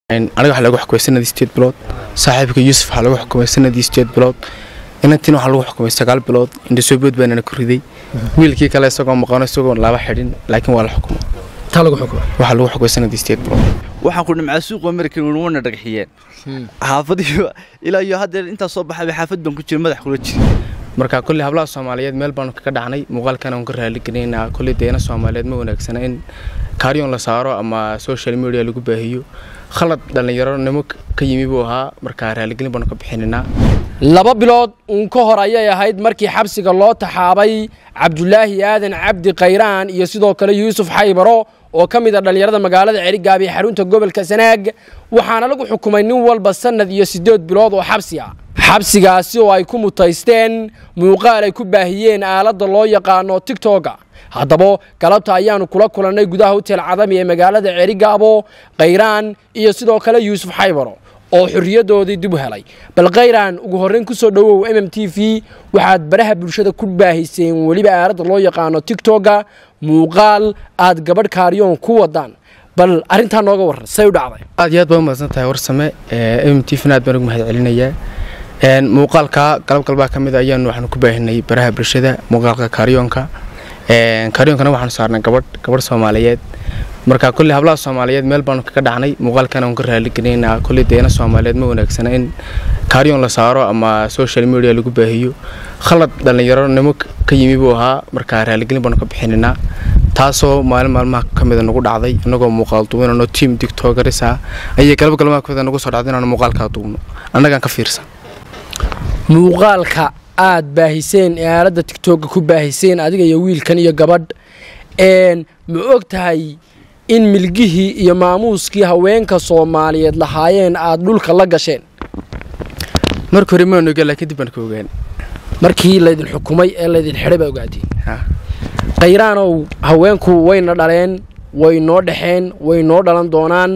aniga waxaa lagu xukumay sanadii sideed bilood saaxiibka yuusuf waxaa lagu xukumay sanadii sideed bilood inantiin waxaa lagu xukumay sagaal bilood indhasoobood baanana ku riday wiilkii kale isagoo maqano isagoo laba xidhin laakiin waa la xukumay taa lagu xukumay waxaa lagu xukumay sanadii sideed bilood waxaan ku dhimcaa suuqa american wana dhagaxiyeen xaafadiyo ilaa iyo haddeer intaas soo baxay xaafad baan ku jira madax kula jira marka kolley hablaha soomaaliyeed meel baanu kaga dhacnay muuqaalkan aan ka raaligelinayna kolley deena soomaaliyeed ma wanaagsana in kaaryoon la saaro ama social media lagu baahiyo khalad dhallinyaronimo ka yimi buu ahaa marka raaligelin baanu ka bixinaynaa laba bilood uun ka hor ayay ahayd markii xabsiga loo taxaabay cabdulaahi aadan cabdi kayraan iyo sidoo kale yuusuf xaybaro oo ka mid a dhallinyarada magaalada cerigaab ee xarunta gobolka sanaag waxaana lagu xukumay nin walba sannad iyo siddeed bilood oo xabsi ah xabsigaasi oo ay ku mutaysteen muuqaal ay ku baahiyeen aaladda loo yaqaano tigtoga haddaba galabta ayaanu kula kulannay gudaha hotel cadami ee magaalada cerigaabo kayraan iyo sidoo kale yuusuf xaybaro oo xorriyaddoodii dib u helay bal kayraan ugu horrayn ku soo dhowow m m t v waxaad baraha bulshada ku baahiseen weliba aaladda loo yaqaano tigtoga muuqaal aad gabadh kaaryoon ku wadaan bal arrintaa nooga warran say u dhacday aad iyo aad baa umahadsan tahay warsame m m t vna aad baan ugu mahad celinayaa muuqaalka galab galbaa ka mid ayaanu waxaanu ku baahinay baraha bulshada muuqaalka kaaryoonka karyoonkana waxaanu saarnay gabadh gabadh soomaaliyeed marka kolley hablaha soomaaliyeed meel baanu kaga dhacnay muuqaalkan aan ka raaligelinayna kolley deena soomaaliyeed ma wanaagsana in kaaryoon la saaro ama social media lagu baahiyo khalad dhallinyaronimo ka yimi buu ahaa marka raaligelin baanu ka bixinaynaa taasoo maalin maalmaha ka mida nagu dhacday innagoo muuqaal duubinano tiam digtogaris ah ayay galab galmaha kamida nagu soo dhacday inaanu muuqaalkaa duubno annagaan ka fiirsan muuqaalka aad baahiseen ee aaladda tigtooga ku baahiseen adiga iyo wiilkan iyo gabadh ma og tahay in milgihii iyo maamuuskii haweenka soomaaliyeed lahaayeen aad dhulka la gasheen marka hore maanu ogaan laakiin dib baan ka ogaan markii laydin xukumay ee laydin xidhay baa ogaateen khayraanow haweenku wayna dhaleen way noo dhexeen way noo dhalan doonaan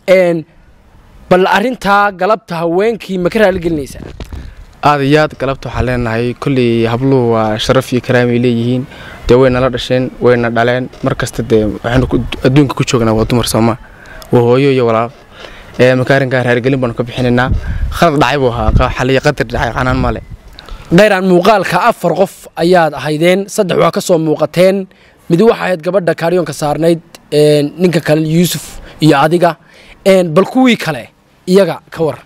bal arrintaa galabta haweenkii ma ka raaligelinaysaa aad iyo aad galabta waxaan leenahay kolley habluhu waa sharaf iyo karaamay leeyihiin dee waynala dhasheen wayna dhaleen mar kasta dee waxaynu adduunka ku joognaa waa dumar sooma waa hooyo iyo walaal makaarinkaa raargelin baanu ka bixinaynaa khalad dhacay buu ahaa xaliya qadar dhacay canaan male dhayraan muuqaalka afar qof ayaad ahaydeen saddex waa ka soo muuqateen mid waxa ahayd gabadha kaaryoonka saarnayd ninka kale yuusuf iyo adiga bal kuwii kale iyaga ka war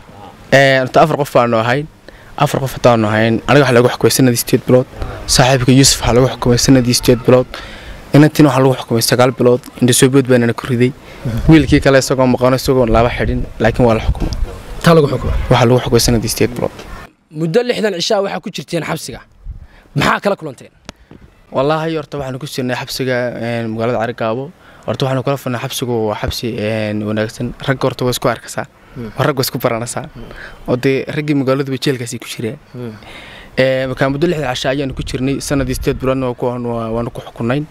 horta afar qof baanu ahayn afar qof hadaanu ahayn aniga waxaa lagu xukumay sanadii sideed bilood saaxiibka yuusuf waxaa lagu xukumay sanadii sideed bilood inantiin waxaa lagu xukumay sagaal bilood indhasoobood baanana ku riday wiilkii kale isagoo maqano isagoo laba xidhin laakiin waa la xukumay taa lagu xukumay waxaa lagu xukumay sanadii sideed bilood muddo lixdan cishaa waxaa ku jirteen xabsiga maxaa kala kulanteen wallaahi horta waxaanu ku jirnay xabsiga magaalada carigaabo horta waxaanu kala furnay xabsigu waa xabsi wanaagsan ragga horta waa isku arkasaa rag waa isku baranaysaa oo dee raggii magaaladuba jeelkaasi ku jireen markaa muddo lixda casha ayaanu ku jirnay sanadii sideed biloodna waanu ku xukunayn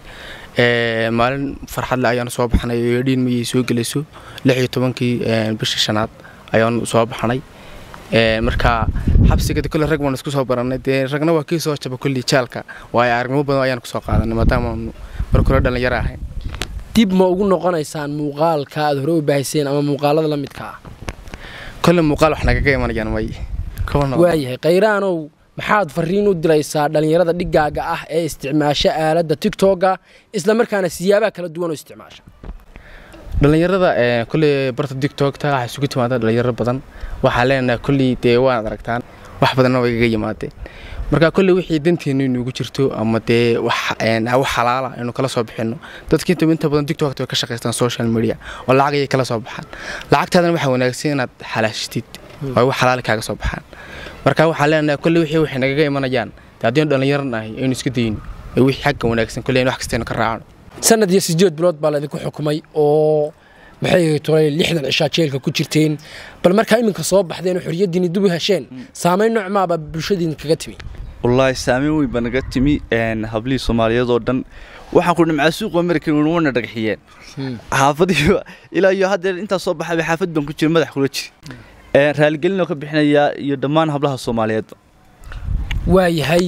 maalin farxadle ayaanu soo baxnay oo edhiin mayay soo gelayso lix iyo tobankii bishii shanaad ayaanu soo baxnay marka xabsiga kolle rag baanu isku soo barannay dee ragna waa kii soo jaba kolley jaalka waayo aragnimo badan ayaanu kusoo qaadanay maadaamaanu marka hore dhallinyaro ahayn dib ma ugu noqonaysaan muuqaalka aad hore u baahiseen ama muuqaalada la midka ah kolle muuqaal wax nagaga imanayaan may waayahay khayraanow maxaad fariin u diraysaa dhallinyarada dhigaaga ah ee isticmaasha aaladda tigtoga isla markaana siyaabaha kala duwan oo isticmaasha dhallinyarada kolley barta tigtogta waxaa isugu timaada dhalinyaro badan waxaa leenahay kolley dee waad aragtaan wax badanna way igaga yimaadeen marka kolley wixii danteenu inuugu jirto ama dee wax xalaala aynu kala soo bixino dadka inta inta badan tiktokta way ka shaqaystaan social media oo lacag ayay kala soo baxaan lacagtaadana waxaa wanaagsan inaad xalaashitid oo wax xalaali kaaga soo baxaan marka waxaa leenahay kolley wixii waxay nagaga imanayaan dee haddii dhallinyaro nahay aynu iska dayno ee wixii xagga wanaagsan kolley wax kastaynu ka raacno sanad iyo sideed bilood baa laydinku xukumay oo maxay tolay lixdan cishaa jeelka ku jirteen bal markaa iminka soo baxdeen oo xorriyaddiini dib u hesheen saamayn noocmaaba bulshadiin kaga timi wallaahi saameyn weyn baa naga timi hablihii soomaaliyeed oo dhan waxaan ku dhimcaa suuqa american wana dhagaxiyeen xaafadiyo ilaa iyo haddeer intaas soo baxay xaafad baan ku jira madax kula jira raaligelinoo ka bixinayaa iyo dhammaan hablaha soomaaliyeedba waayahay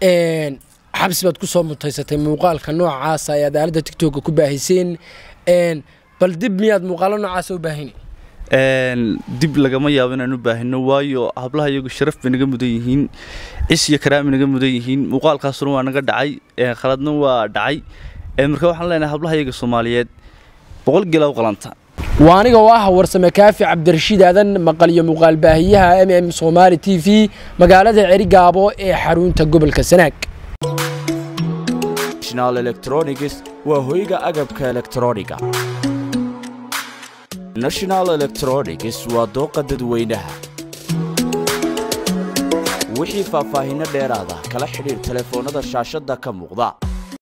xabsi baad ku soo mutaysatay muuqaalka noocaasa ayaad aaladda tigtooga ku baahiseen bal dib miyaad muuqaalo noocaasa u baahini dib lagama yaabo inaan u baahino waayo hablaha iyagu sharaf bay naga mudan yihiin cis iyo karaami naga mudan yihiin muuqaalkaasuna waa naga dhacay khaladna waa dhacay marka waxaan leenahay hablaha iyaga soomaaliyeed boqol gela u qalanta waa aniga oo ah warsame kaafi cabdirashiid aadan maqal iyo muuqaal baahiyaha m m somaali t v magaalada cerigaabo ee xarunta gobolka sanaag national electronics waa hoyga agabka elektrooniga national electronics waa dooqa dadweynaha wixii faahfaahinno dheeraada kala xidhiir telefoonnada shaashadda ka muuqda